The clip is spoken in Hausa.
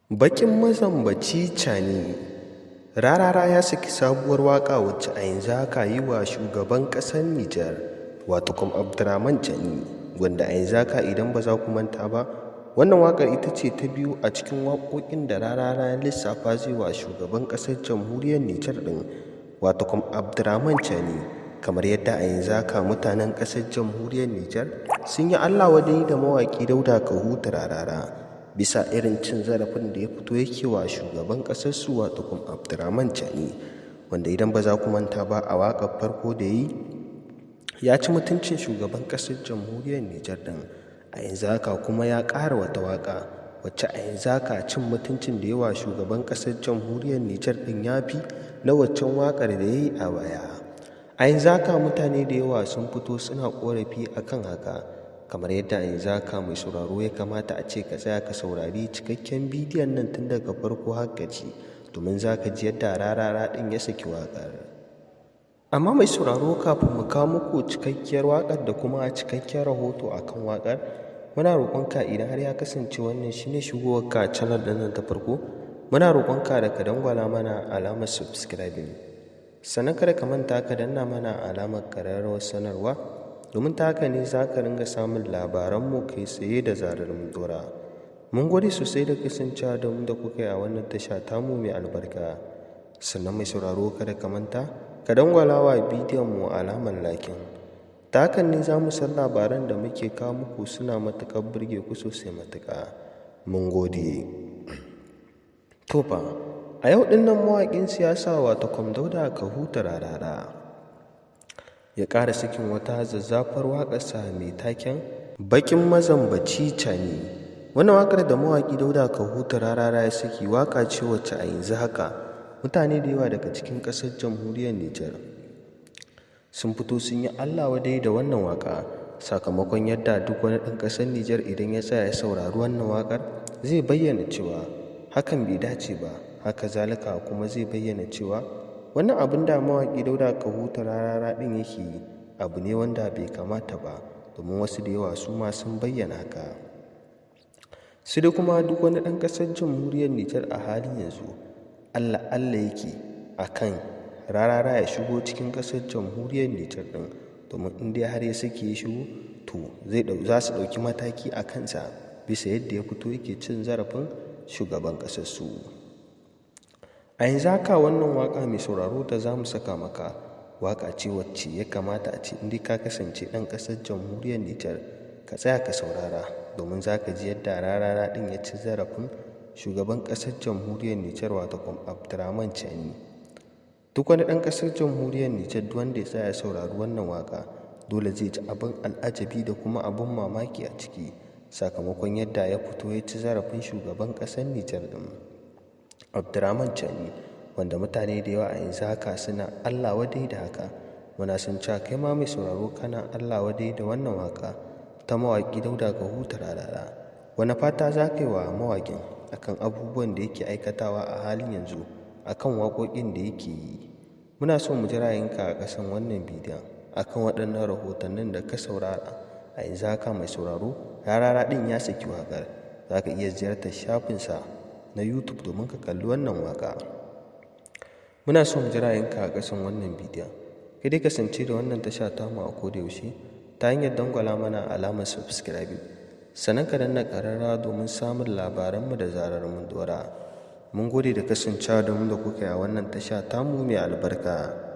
Baƙin mazambaci Cani Rarara ya saki sabuwar waƙa wacce a yanzu haka yi wa shugaban ƙasar Nijar wato kuma Abdurrahman Cani wanda a yanzu haka idan ba za ku manta ba wannan waƙar ita ce ta biyu a cikin waƙoƙin da Rarara ya lissafa zai wa shugaban ƙasar jamhuriyar Nijar ɗin wato kuma Abdurrahman Cani kamar yadda a yanzu haka mutanen ƙasar jamhuriyar Nijar sun yi Allah wadai da mawaƙi Dauda Kahutu Rarara bisa irin cin zarafin da ya fito yake wa shugaban ƙasar su wato kuma Abdurrahman Cani wanda idan ba za ku manta ba a waƙar farko da yi ya ci mutuncin shugaban ƙasar jamhuriyar Nijar ɗin a yanzu haka kuma ya ƙara wata waƙa wacce a yanzu haka cin mutuncin da yawa shugaban ƙasar jamhuriyar Nijar ɗin ya fi na waccan waƙar da ya yi a baya a yanzu haka mutane da yawa sun fito suna ƙorafi akan haka kamar yadda a yanzu haka mai sauraro ya kamata a ce ka tsaya ka saurari cikakken bidiyon nan tun daga farko har gaci domin za ka ji yadda rarara ɗin ya saki waƙar amma mai sauraro kafin mu kawo muku cikakkiyar waƙar da kuma cikakken rahoto akan waƙar muna roƙonka idan har ya kasance wannan shine shigowarka channel ɗin nan ta farko muna roƙonka da ka dangwala mana alamar subscribing sannan kada ka manta ka danna mana alamar ƙararrawar sanarwa domin ta haka ne za ka ringa samun labaranmu kai tsaye da zarar mun dora mun gode sosai da kasancewa da mu da kuka yi a wannan tasha tamu mai albarka sannan mai sauraro kada ka manta ka dangwala wa bidiyon mu alamar lakin ta hakan ne za mu san labaran da muke kawo muku suna matuƙar burge ku sosai matuƙa mun gode to fa a yau ɗin nan mawaƙin siyasa wato kwamdauda ka huta rarara ya ƙara sakin wata zazzafar waƙarsa mai taken baƙin mazambaci cani wannan waƙar da mawaƙi dauda ka huta rarara ya saki waƙa ce wacce a yanzu haka mutane da yawa daga cikin ƙasar jamhuriyar nijar sun fito sun yi allah wadai da wannan waƙa sakamakon yadda duk wani ɗan ƙasar nijar idan ya tsaya ya saurari wannan waƙar zai bayyana cewa hakan bai dace ba haka zalika kuma zai bayyana cewa wannan abin da mawaƙi dauda ka huta rarara ɗin yake yi abu ne wanda bai kamata ba domin wasu da yawa su ma sun bayyana haka su da kuma duk wani ɗan ƙasar jamhuriyar nijar a halin yanzu allah allah yake a kan rarara ya shigo cikin ƙasar jamhuriyar nijar ɗin domin in dai har ya sake ya shigo to za su ɗauki mataki a kansa bisa yadda ya fito yake cin zarafin shugaban ƙasar su a yanzu haka wannan waka mai sauraro da za mu saka maka waka ce wacce ya kamata a ce inda ka kasance ɗan ƙasar jamhuriyar nijar ka tsaya ka saurara domin za ka ji yadda rarara ɗin ya ci zarafin shugaban ƙasar jamhuriyar nijar wato kwam abdurrahman chani duk wani ɗan ƙasar jamhuriyar nijar duk wanda ya tsaya ya saurari wannan waka dole zai ji abin al'ajabi da kuma abin mamaki a ciki sakamakon yadda ya fito ya ci zarafin shugaban ƙasar nijar ɗin abdurrahman chani wanda mutane da yawa a yanzu haka suna allah wadai da haka muna sun cewa kai ma mai sauraro kana allah wadai da wannan waka ta mawaƙi dauda ga huta rarara wani fata za ka yi wa mawaƙin akan abubuwan da yake aikatawa a halin yanzu akan waƙoƙin da yake yi muna so mu ji ra'ayinka a ƙasan wannan bidiyon akan waɗannan rahotannin da ka saurara a yanzu haka mai sauraro rarara ɗin ya saki waƙar za ka iya ziyartar shafinsa na youtube domin ka kalli wannan waka muna son ji ra'ayinka a ƙasan wannan bidiyon kai dai kasance da wannan tasha tamu a koda yaushe ta hanyar dangwala mana alamar subscribing sannan ka danna ƙararra domin samun labaranmu da zarar mun dora mun gode da kasancewa da mu da kuka yi a wannan tasha tamu mai albarka